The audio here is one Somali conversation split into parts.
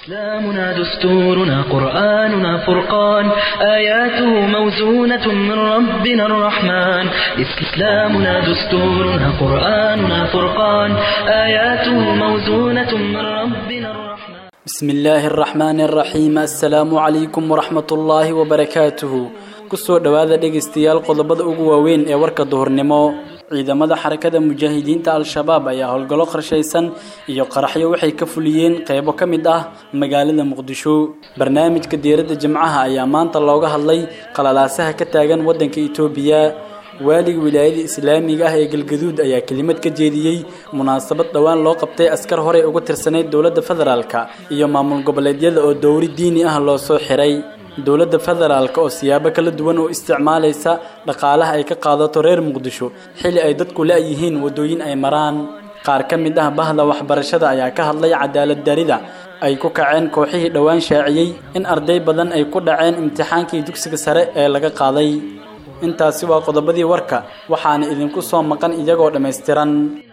إسلامنا دستورنا قرآننا فرقان آياته موزونة من ربنا الرحمن إسلامنا دستورنا قرآننا فرقان آياته موزونة من ربنا الرحمن بسم الله الرحمن الرحيم السلام عليكم ورحمة الله وبركاته kusoo dhowaada dhegaystayaal qodobada ugu waaweyn ee warka duhurnimo ciidamada xarakada mujaahidiinta al-shabaab ayaa howlgallo qorshaysan iyo qaraxyo waxay ka fuliyeen qeybo ka mid ah magaalada muqdisho barnaamijka diiradda jimcaha ayaa maanta looga hadlay qalalaasaha ka taagan waddanka itoobiya waaliga wilaayada islaamiga ah ee galgaduud ayaa kelimad ka jeediyey munaasabad dhowaan loo qabtay askar horey uga tirsanayd dowladda federaalka iyo maamul goboleedyada oo dowri diini ah loo soo xiray dowladda federaalka oo siyaabo kala duwan oo isticmaalaysa dhaqaalaha ay ka qaadato reer muqdisho xili ay dadku la-yihiin waddooyin ay maraan qaar ka mid ah bahda waxbarashada ayaa ka hadlay cadaalad darida ay ku kaceen kooxihii dhowaan shaaciyey in arday badan ay ku dhaceen imtixaankii dugsiga sare ee laga qaaday intaasi waa qodobadii warka waxaana idinku soo maqan iyagoo dhammaystiran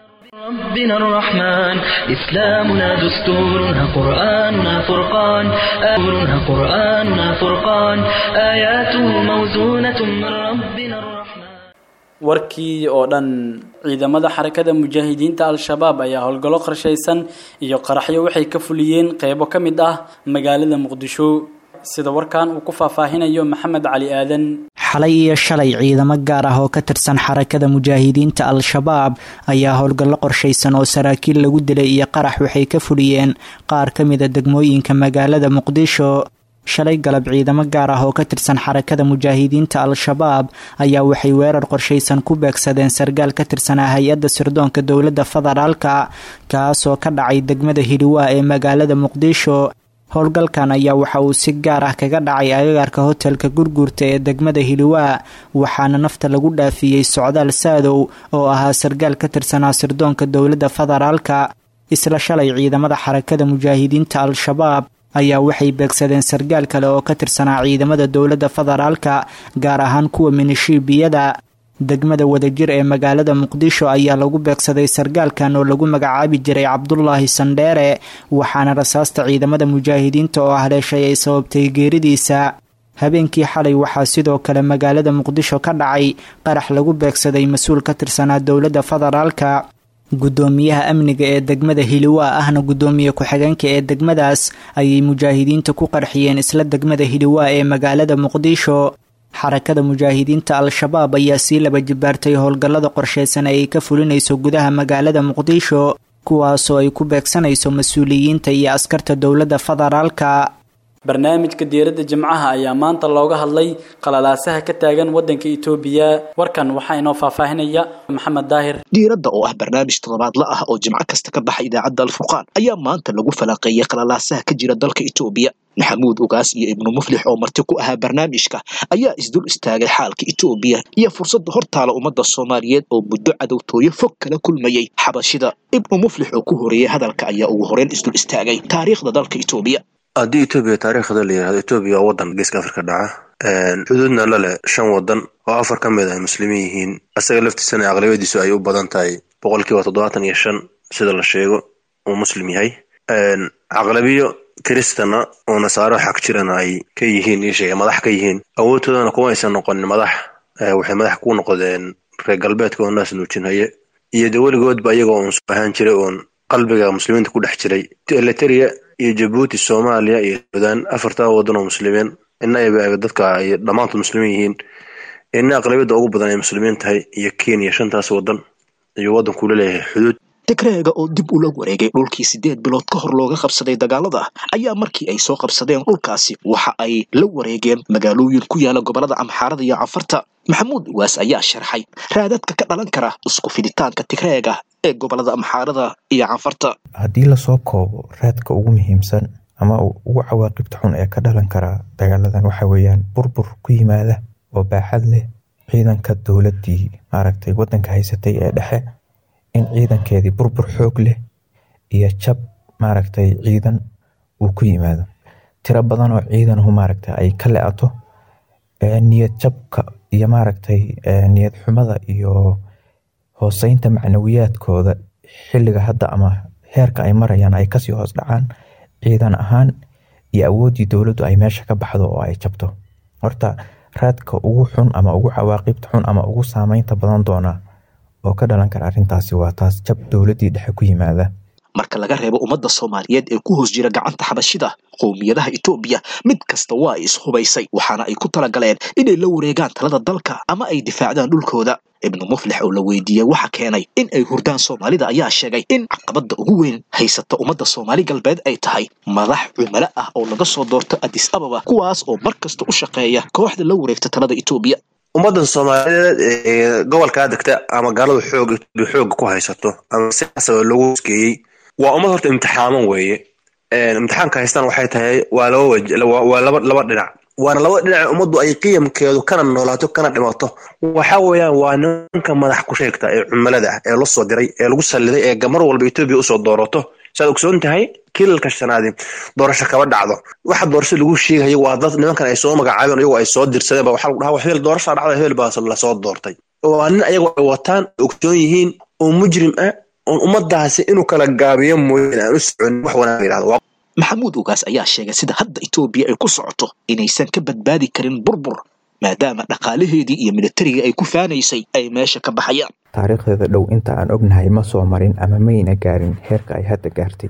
ربنا الرحمن إسلامنا دستورنا قرآننا فرقان آياتنا قرآننا فرقان آياته موزونة من ربنا الرحمن warkii oo dhan ciidamada xarakada mujaahidiinta al-shabaab ayaa howlgallo qorshaysan iyo qaraxyo waxay ka fuliyeen qeybo ka mid ah magaalada muqdisho sida warkan uu ku faahfaahinayo maxamed cali aadan xalay iyo shalay ciidamo gaar ah oo ka tirsan xarakada mujaahidiinta al-shabaab ayaa howlgallo qorshaysan oo saraakiil lagu dilay iyo qarax waxay ka fuliyeen qaar ka mida degmooyinka magaalada muqdisho shalay galab ciidamo gaar ah oo ka tirsan xarakada mujaahidiinta al-shabaab ayaa waxay weerar qorshaysan ku beegsadeen sargaal ka tirsanaa hay-adda sirdoonka dowladda federaalka kaasoo ka dhacay degmada hiliwaa ee magaalada muqdisho howlgalkan ayaa waxa uu si gaar ah kaga dhacay agagaarka hotelka gurguurta ee degmada hiliwaa waxaana nafta lagu dhaafiyey socdaal saadow oo ahaa sargaal ka tirsanaa sirdoonka dowladda federaalka isla shalay ciidamada xarakada mujaahidiinta al-shabaab ayaa waxay beegsadeen sargaal kale oo ka tirsanaa ciidamada dowladda federaalka gaar ahaan kuwa minishiibiyada degmada wadajir ee magaalada muqdisho ayaa lagu beegsaday sargaalkan oo lagu magacaabi jiray cabdulaahi sandheere waxaana rasaasta ciidamada mujaahidiinta oo haleeshay ay sababtay geeridiisa habeenkii xalay waxaa sidoo kale magaalada muqdisho ka dhacay qarax lagu beegsaday mas-uul ka tirsanaa dowladda federaalka guddoomiyaha amniga ee degmada hiliwaa ahna guddoomiye ku-xigeenka ee degmadaas ayay mujaahidiinta ku qarxiyeen isla degmada hiliwaa ee magaalada muqdisho xarakada mujaahidiinta al-shabaab ayaa sii laba jibaartay howlgallada qorshaysan ee ay ka fulinayso gudaha magaalada muqdisho kuwaasoo ay ku beegsanayso mas-uuliyiinta iyo askarta dowladda federaalka barnaamijka diiradda jimcaha ayaa maanta looga hadlay qalalaasaha ka taagan waddanka itoobiya warkan waxaa inoo faahfaahinaya maxamed daahir diiradda oo ah barnaamij toddobaadla ah oo jimco kasta ka baxa idaacadda alfurqaan ayaa maanta lagu falanqeeyay qalalaasaha ka jira dalka itoobiya maxamuud ugaas iyo ibnu muflix oo marti ku ahaa barnaamijka ayaa isdul istaagay xaalka itoobiya iyo fursadda hortaala ummadda soomaaliyeed oo muddo cadowtooyo fog kala kulmayay xabashida ibnu muflix oo ku horeeyey hadalka ayaa ugu horeyn isdul istaagay taariikhda dalka itoobiya haddii etoobiya taariikhda la yihahdo etoobiya waa waddan geeska afrika dhaca xuduudna la leh shan waddan oo afar ka mid ay muslimiin yihiin asaga laftiisana aqlabiyadiisu ay u badan tahay boqolkiiba toddobaatan iyo shan sida la sheego uu muslim yahay caqlabiyo kiristana oo nasaaro xag jirana ay ka yihiin isheega madax ka yihiin awoodtoodana kuma aysan noqonin madax waxay madax ku noqdeen reer galbeedka oo naas nuujinhaye iyo de weligoodba iyagoo uun ahaan jiray oon qalbiga muslimiinta ku dhex jiray eliteria iyo jabuuti soomaaliya iyo suudaan afartaa waddan oo muslimiin ina ay dadka ay dhammaantood muslimiin yihiin ina aqlabiyadda ugu badan ay muslimiin tahay iyo kenya shantaas waddan ayuu waddanku la leeyahay xuduud tigreega oo dib ula wareegay dhulkii siddeed bilood ka hor looga qabsaday dagaalada ayaa markii ay soo qabsadeen dhulkaasi waxa ay la wareegeen magaalooyin ku yaala gobollada amxaarada iyo cafarta maxamuud uwaas ayaa sharxay raadadka ka dhalan kara isku fiditaanka tigreega ee gobollada amxaarada iyo cafarta haddii lasoo koobo raadka ugu muhiimsan ama ugu cawaaqibta xun ee ka dhalan kara dagaaladan waxa weeyaan burbur ku yimaada oo baaxad leh ciidanka dowladdii maaragtay waddanka haysatay ee dhexe in ciidankeedii burbur xoog leh iyo jab maaragtay ciidan uu ku yimaado tiro badan oo ciidanahu maaragtay ay ka le-ato niyad jabka iyo maaragtay niyad xumada iyo hooseynta macnawiyaadkooda xilliga hadda ama heerka ay marayaan ay kasii hoos dhacaan ciidan ahaan iyo awooddii dowladdu ay meesha ka baxdo oo ay jabto horta raadka ugu xun ama ugu cawaaqibta xun ama ugu saameynta badan doona oo ka dhalan kara arrintaasi waa taas jab dowladdii dhexe ku yimaada marka laga reebo ummadda soomaaliyeed ee ku hoos jira gacanta xabashida qowmiyadaha etoobiya mid kasta waa ay ishubaysay waxaana ay ku talagaleen inay la wareegaan talada dalka ama ay difaacdaan dhulkooda ibnu muflix oo la weydiiyey waxa keenay in ay hurdaan soomaalida ayaa sheegay in caqabadda ugu weyn haysata ummadda soomaali galbeed ay tahay madax cumalo ah oo laga soo doorto adis ababa kuwaas oo mar kasta u shaqeeya kooxda la wareegta talada etoobiya ummaddan soomaaliyeed ee gobolkaa degta ama gaaladu xoog xooga ku haysato ama siyaasaba lagu skeeyey waa ummad horta imtixaaman weeye imtixaanka haystaan waxay tahay waa laba waj waa laba laba dhinac waana laba dhinac ummaddu ay qiyamkeedu kana noolaato kana dhimato waxa weeyaan waa nimanka madax ku sheegta ee cumalada ah ee la soo diray ee lagu salliday ee gamar walba etoobiya usoo doorato saad ogsoon tahay kilalka shanaadi doorasho kaba dhacdo waxa doorasho lagu sheegayo waa dad nimankan ay soo magacaabeen iyagoo ay soo dirsadeen ba waxaa lagu dhahaa hebel doorashaa dhacda hebel baa lasoo doortay waa nin ayagoo ay wataan ogsoon yihiin oo mujrim ah oon ummadaasi inuu kala gaabiyo mooyeen aan u soconin wax wanaag yidhahdo maxamuud ugaas ayaa sheegay sida hadda etoobiya ay ku socoto inaysan ka badbaadi karin burbur maadaama dhaqaalaheedii iyo militariga ay ku faanaysay ay meesha ka baxayaan taariikhdeeda dhow inta aan ognahay ma soo marin ama mayna gaarin heerka ay hadda gaartay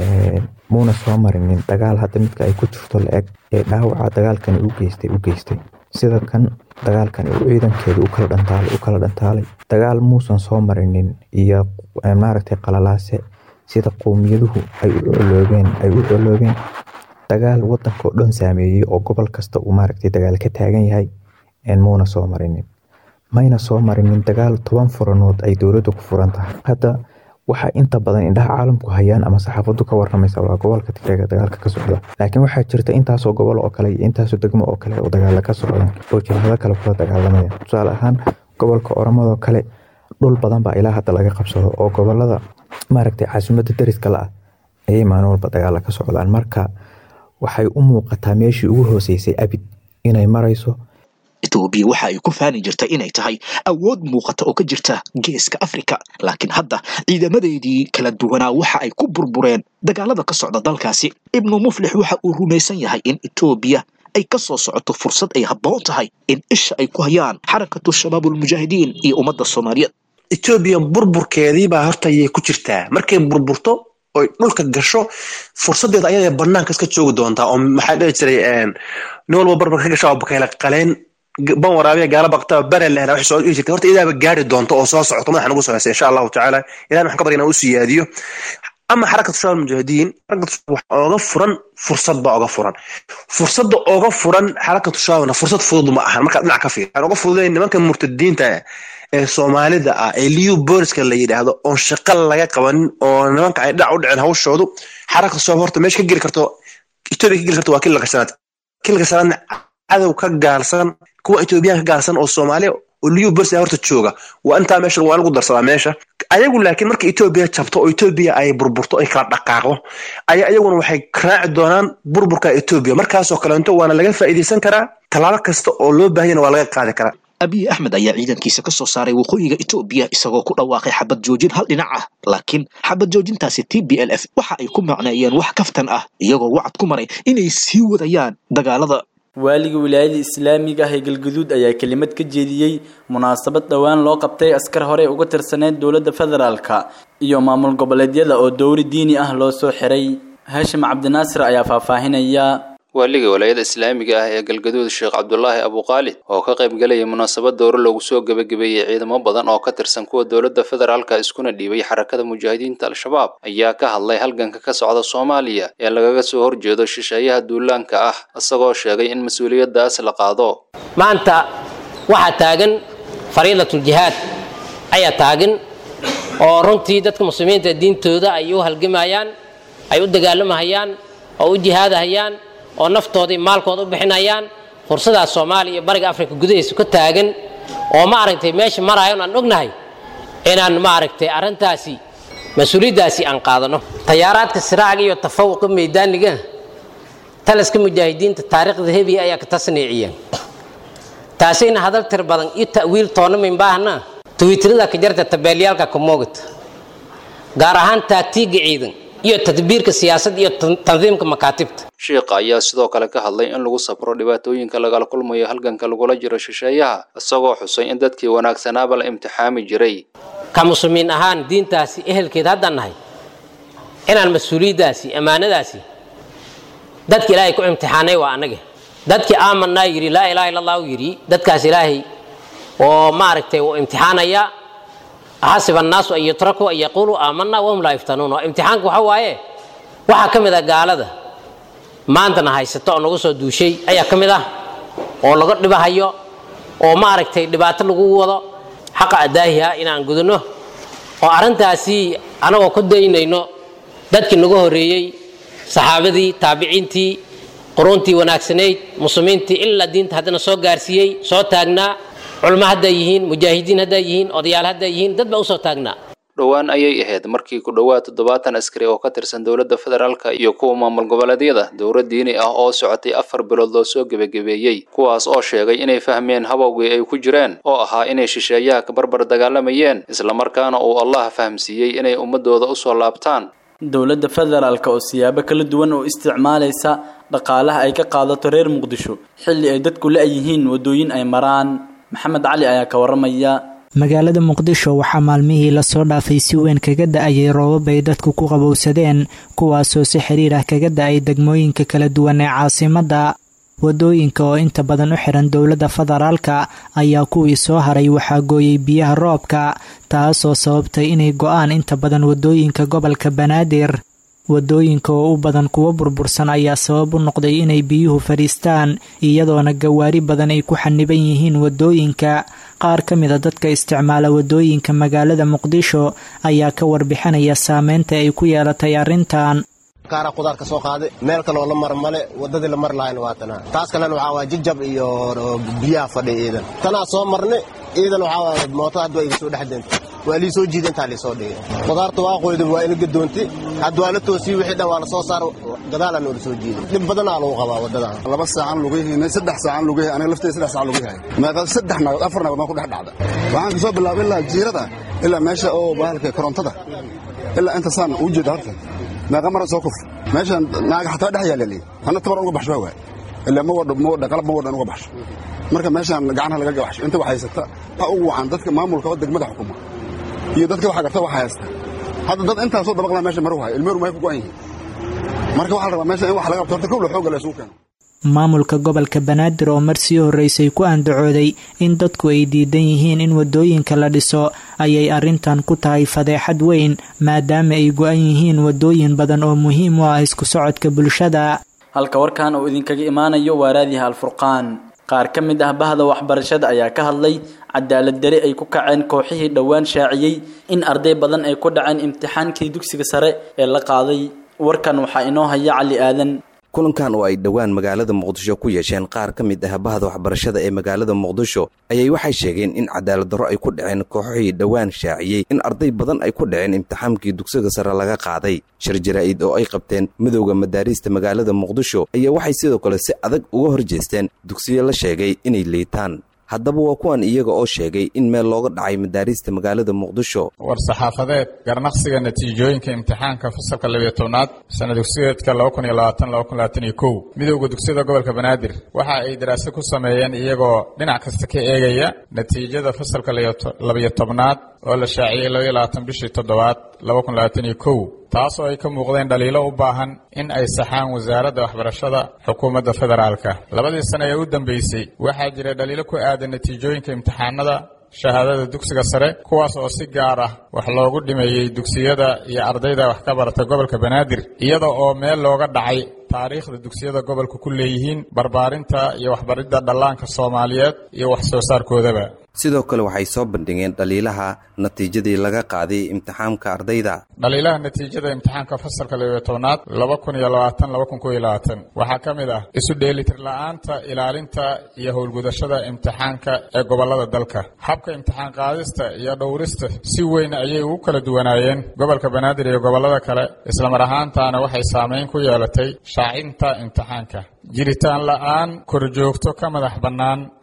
muuna soo marinin dagaal hadda midka ay ku jirto la-eg ee dhaawaca dagaalkani u geystay u geystay sida kan dagaalkani uu ciidankeeda u kala dhantaalay u kala dhantaalay dagaal muusan soo marinin iyo maaragtay qalalaase sida qowmiyaduhu ay u coloobeen ay u coloobeen dagaal wadanka oo dhan saameeyey oo gobol kasta uu maaragtay dagaal ka taagan yahay muuna soo marinin mayna soo marinin dagaal toban furanood ay dowladdu ku furan tahay hadda waxaa inta badan indhaha caalamku hayaan ama saxaafadu ka waramaysa waa gobolka tigreega dagaalka ka socda laakiin waxaa jirta intaasoo gobol oo kale iyo intaasoo degmo oo kale oo dagaala ka socdaan oo jilhado kale kula dagaalamaya tusaale ahaan gobolka oromadoo kale dhul badan baa ilaa hadda laga qabsado oo gobolada maaragtay caasimadda dariska la ah ayay maalin walba dagaala ka socdaan marka waxay u muuqataa meeshii ugu hooseysay abid inay marayso etoobiya waxa ay ku faani jirta inay tahay awood muuqata oo ka jirta geeska afrika laakiin hadda ciidamadeedii kala duwanaa waxa ay ku burbureen dagaalada ka socda dalkaasi ibnu muflix waxa uu rumaysan yahay in etoobiya ay ka soo socoto fursad ay habboon tahay in isha ay ku hayaan xarakatu shabaab ulmujaahidiin iyo ummadda soomaaliyeed etoobiya burburkeedii baa horta ayay ku jirtaa markay burburto oy dhulka gasho fursadeeda ayada banaanka iska joogi doontaa oo maxaa dhihi jiray nin walba barbar ka gasha oo bakayla qaleen ban waraabiya gaala baqtaba bare lehna waxay soo dhihi jirtay horta idaaba gaari doonto oo soo socoto madaxa nagu soo heysay insha allahu tacaala ilahi waxaan ka barya inaan u siyaadiyo ama xarakatu shabaab mujaahidiin xarakatu wax ooga furan fursad baa oga furan fursadda oga furan xarakatu shabaabna fursad fudud ma ahan markaa dhinac ka fiir waxaan oga fududayn nimanka murtadiinta ee soomaalida ah ee liu booliska la yidhaahdo oon shaqa laga qabanin oo nimanka ay dhinac u dhicin hawshoodu xarakatu shabaab horta meesha ka geli karto etoobiya ka geli karto waa kilka shanaad kilka shanaadna cadow ka gaalsan kuwa etoobiyaan ka gaalsan oo soomaaliya oo liu bolis horta jooga waa intaa meesha waa lagu darsadaa meesha ayagu laakiin marka etoobiya jabto oo etoobiya ay burburto ay kala dhaqaaqdo ayaa ayaguna waxay raaci doonaan burburka etoobiya markaasoo kaleento waana laga faa'iidaysan karaa tallaabo kasta oo loo baahanyana waa laga qaadi karaa abiy axmed ayaa ciidankiisa ka soo saaray waqooyiga etoobiya isagoo ku dhawaaqay xabad joojin hal dhinac ah laakiin xabad joojintaasi t b l f waxa ay ku macneeyeen wax kaftan ah iyagoo wacad ku maray inay sii wadayaan dagaalada waaliga wilaayada islaamiga ah ee galguduud ayaa kelimad ka jeediyey munaasabad dhowaan loo qabtay askar hore uga tirsaneyd dowladda federaalka iyo maamul goboleedyada oo dowri diini ah loo soo xiray haashim cabdinaasir ayaa faahfaahinaya waaliga walaayada islaamiga ah ee galgaduud sheekh cabdulaahi abuqaalid oo ka qayb galaya munaasabad dowro loogu soo gebagabeeyey ciidamo badan oo ka tirsan kuwa dowladda federaalka iskuna dhiibay xarakada mujaahidiinta al-shabaab ayaa ka hadlay halganka ka socda soomaaliya ee lagaga soo horjeedo shisheeyaha duulaanka ah isagoo sheegay in mas-uuliyaddaas la qaado maanta waxaa taagan fariidatuljihaad ayaa taagan oo runtii dadka muslimiinta diintooda ay u halgamayaan ay u dagaalamahayaan oo u jihaadahayaan oo naftoodii maalkooda u bixinayaan fursadaas soomaaliya iyo bariga afrika gudahiisa ka taagan oo maaragtay meesha maraayo aan ognahay inaan maaragtay arrintaasi mas-uuliyaddaasi aan qaadano tayaaraadka siraaga iyo tafawuqa maydaaniga taliska mujaahidiinta taariikhda hebiya ayaa ka tasniiciya taasina hadal tir badan iyo ta'wiil toona min baahna twiitrada ka jarta tabeelyaalka ka moogata gaar ahaan taagtiiga ciidan iyo tadbiirka siyaasadda iyo tandiimka makaatibta shiikha ayaa sidoo kale ka hadlay in lagu sabro dhibaatooyinka lagala kulmayo halganka lagula jiro shisheeyaha isagoo xusay in dadkii wanaagsanaaba la imtixaami jiray ka muslimiin ahaan diintaasi ehelkeed haddaan nahay inaan mas-uuliyaddaasi ammaanadaasi dadka ilaahay ku imtixaanay waa annaga dadkii aamanaa yidhi laa ilaha illa allahu yidhi dadkaas ilaahay oo maaragtay uu imtixaanaya axasiba annaasu an yutrakuu an yaquuluu aamanaa wahum laa yuftanuun oo imtixaanka waxa waaye waxaa ka mid ah gaalada maantana haysato oo nagu soo duushay ayaa ka mid ah oo laga dhibahayo oo maaragtay dhibaato lagu wado xaqa adaahiha inaan gudano oo arrintaasi anagoo ku daynayno dadkii nagu horreeyey saxaabadii taabiciintii quruuntii wanaagsanayd muslimiintii ilaa diinta haddana soo gaarsiiyey soo taagnaa culmo hadday yihiin mujaahidiin hadday yihiin odayaal hadday yihiin dad baa usoo taagnaa dhowaan ayay ahayd markii ku dhowaad toddobaatan askari oo ka tirsan dowladda federaalka iyo kuwa maamul goboleedyada dowlad diini ah oo socotay afar bilood loo soo gebagabeeyey kuwaas oo sheegay inay fahmeen habowgii ay ku jireen oo ahaa inay shisheeyaha ka barbar dagaalamayeen islamarkaana uu allah fahamsiiyey inay ummadooda usoo laabtaan dowladda federaalk oo siyaabo kala duwan oo isticmaalaysa dhaqaalaha ay ka qaadato reer muqdisho xilli ay dadku la-yihiin waddooyin ay maraan maxamed cali ayaa ka waramaya magaalada muqdisho waxaa maalmihii lasoo dhaafay si weyn kaga da-ayay roobab ay dadku ku qabowsadeen kuwaasoo si xiriir ah kaga da-ay degmooyinka kala duwan ee caasimadda wadooyinka oo inta badan u xiran dowladda federaalka ayaa kuwii soo haray waxaa gooyey biyaha roobka taasoo sababtay inay go-aan inta badan wadooyinka gobolka banaadir wadooyinka oo u badan kuwo burbursan ayaa sabab u noqday inay biyuhu fadhiistaan iyadoona gawaari badan ay ku xaniban yihiin wadooyinka qaar ka mida dadka isticmaala wadooyinka magaalada muqdisho ayaa ka warbixinaya saameynta ay ku yeelatay arrintan kaara qudaar ka soo qaaday meel kaleoo la mar male waddadii la mar lahayna waa tanaa taas kalena waxaa waaya jijab iyo biyaha fadhiya iidan tanaa soo marnay iidan waxaa waaya mootada hadda waa iga soo dhex deentay waa lii soo jiida intaa liisoo dhigay qudaarta waa qoyda waa ina gadoontay hadda waa la toosiyey wixii dhan waa la soo saar gadaalaa noola soo jiiday dhib badanaa lagu qabaa waddadan laba saacan lugahiina saddex saacan lugahi aniga lafteyda saddex saacan lugahi meeqa saddex nagood afar nagood maa ku dhex dhacda waxaan kasoo bilaabay ilaa jiirada ilaa meesha oo bahalka korontada ilaa inta saan uu jeeda horta meeqa mara soo kuf meeshan naaga xataa dhex yaalali hana tabar uga baxsho waay ilaa ma wadho ma wadha qalab ma wadhan uga baxsho marka meeshaan gacanaha laga gabaxsho inta wax haysata ha ugu wacan dadka maamulka oo degmada xukuma iyo dadka waxa garta waxa haysta hadda dad intaasoo dabaqlaa meesha maru hayo ilmeeru may ku go'an yihiin marka waxaa la rabaa meesha in wax laga qabto horta kowla xoogga la isugu keeno maamulka gobolka banaadir oo marsii horreysay ku andacooday in dadku ay diidan yihiin in wadooyinka la dhiso ayay arrintan ku tahay fadeexad weyn maadaama ay go-an yihiin wadooyin badan oo muhiim u ah isku socodka bulshada halka warkan uu idinkaga imaanayo waa raadiyaha alfurqaan qaar ka mid ah bahda waxbarashada ayaa ka hadlay cadaalad dare ay ku kaceen kooxihii dhowaan shaaciyey in arday badan ay ku dhaceen imtixaankii dugsiga sare ee la qaaday warkan waxaa inoo haya cali aadan kulankan oo ay dhowaan magaalada muqdisho ku yeesheen qaar ka mid ah bahda waxbarashada ee magaalada muqdisho ayay waxay sheegeen in cadaalad darro ay ku dhaceen kooxihii dhowaan shaaciyey in arday badan ay ku dhaceen imtixaankii dugsiga sare laga qaaday shir jaraa'id oo ay qabteen midowda madaariista magaalada muqdisho ayaa waxay sidoo kale si adag uga hor jeesteen dugsiyo la sheegay inay liitaan haddaba waa kuwan iyaga oo sheegay in meel looga dhacay madaariista magaalada muqdisho war saxaafadeed garnaqsiga natiijooyinka imtixaanka fasalka labiyo tobnaad sana dugsiyeedka laba kun iyo labaatan laba kun labaatan iyo kow midowda dugsiyada gobolka banaadir waxa ay daraasad ku sameeyeen iyagoo dhinac kasta ka eegaya natiijada fasalka labiyo tobnaad oo la shaaciyey labaiyo labaatan bishii toddobaad laba kun labaatan iyo kow taasoo ay ka muuqdeen dhaliilo u baahan in ay saxaan wasaaradda waxbarashada xukuumadda federaalka labadii sane ee u dambeysay waxaa jira dhaliilo ku aadan natiijooyinka imtixaanada shahaadada dugsiga sare kuwaas oo si gaar ah wax loogu dhimeeyey dugsiyada iyo ardayda wax ka barata gobolka banaadir iyada oo meel looga dhacay taariikhda dugsiyada gobolka ku leeyihiin barbaarinta iyo waxbaridda dhallaanka soomaaliyeed iyo wax soo saarkoodaba sidoo kale waxay soo bandhigeen dhaliilaha natiijadii laga qaaday imtixaamka ardayda dhaliilaha natiijada imtixaanka fasalka labiyo tobnaad laba kun iyo labaatan laba kun kow iyo labaatan waxaa ka mid ah isu dheelitir la-aanta ilaalinta iyo howlgudashada imtixaanka ee gobolada dalka habka imtixaan qaadista iyo dhowrista si weyn ayay ugu kala duwanaayeen gobolka banaadir iyo gobolada kale islamar ahaantaana waxay saameyn ku yeelatay shaacinta imtixaanka jiritaan la-aan korjoogto ka madax bannaan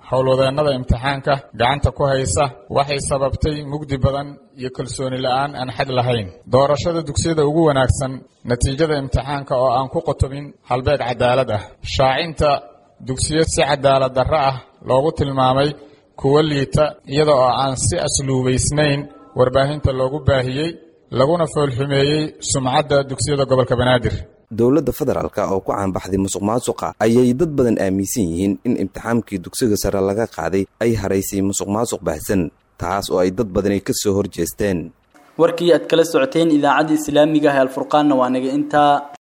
howlwadeennada imtixaanka gacanta ku haysa waxay sababtay mugdi badan iyo kalsooni la'aan aan xad lahayn doorashada dugsiyada ugu wanaagsan natiijada imtixaanka oo aan ku qotobin halbeeg cadaalad ah shaacinta dugsiyo si cadaalad darro ah loogu tilmaamay kuwo liita iyada oo aan si asluubaysnayn warbaahinta loogu baahiyey laguna foolxumeeyey sumcadda dugsiyada gobolka banaadir dowladda federaalk oo ku caanbaxday musuq maasuqa ayay dad badan aaminsan yihiin in imtixaamkii dugsiga sare laga qaaday ay haraysay musuq maasuq baahsan taas oo ay dad badani ka soo horjeesteen warkii aad kala socoteen idaacadda islaamiga ah ee alfurqaanna waa naga intaa